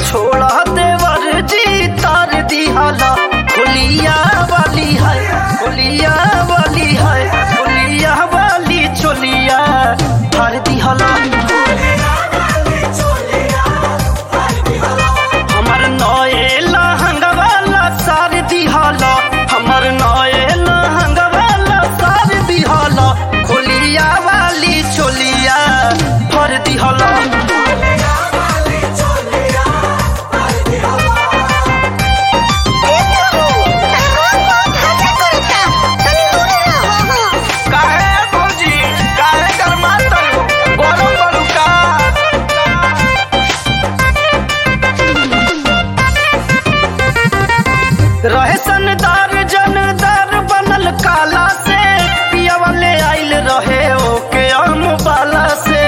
छोड़ा देवर जी तार दिहाला होलिया वाली है होलिया वाली है होलिया वाली चोलिया तार दिहाला हमर नए लहंगा वाला सार दिहाला हमर नए लहंगा वाला सार दिहाला होलिया वाली चोलिया भर दिहाला काहे भौजी काहे गरमात हो गरम बड़ू का रहे सनदार जनदार बनल काला से पिया वाले आइल रहे ओके हम बाला से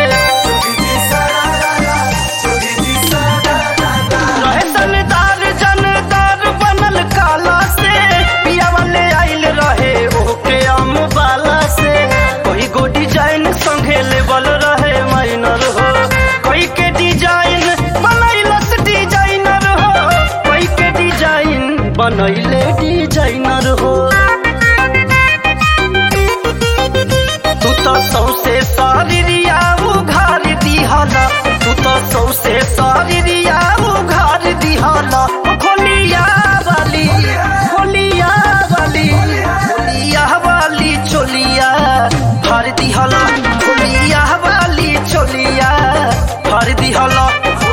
रहे सनदार जनदार बनल काला से पिया वाले आइल रहे ओके हम बाला से कोई गो डिजाइन संगे लेवल रहे माइनर हो कोई के डिजाइन बनैलस डिजाइनर हो कोई के डिजाइन बनैले डिजाइनर हो तू तो सौसे सारिया उघार दिहाला तू तो सौसे सारिया उघार दिहाला खोलिया वाली खोलिया वाली खोलिया वाली चोलिया भर दिहाला खोलिया वाली चोलिया भर दिहाला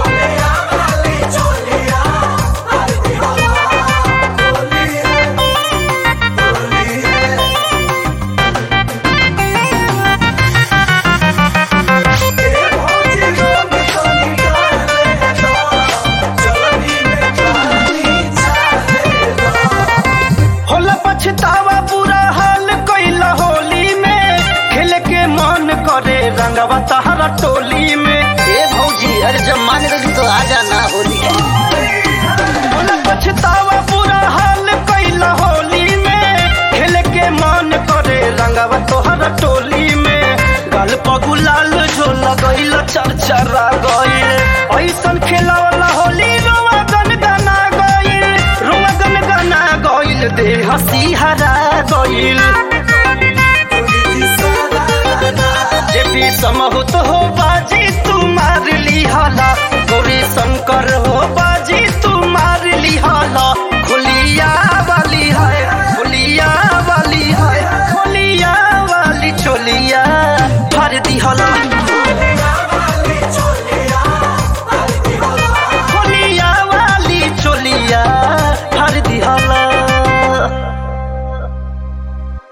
होला पछतावा बुरा हाल कैला होली में खेल के मन करे रंगवा तहरा टोली में ए भौजी अरे जब मान गई तो आ जाना होली होला पछतावा बुरा हाल कैला होली में खेल के मन करे रंगवा तोहरा टोली में गल पगुलाल जो लगैल चरचरा गइल ऐसन खेला वाला होली रोवा गन गना गइल रोवा गन गना गइल देह सिहरा गइल जे भी समहुत हो बाजी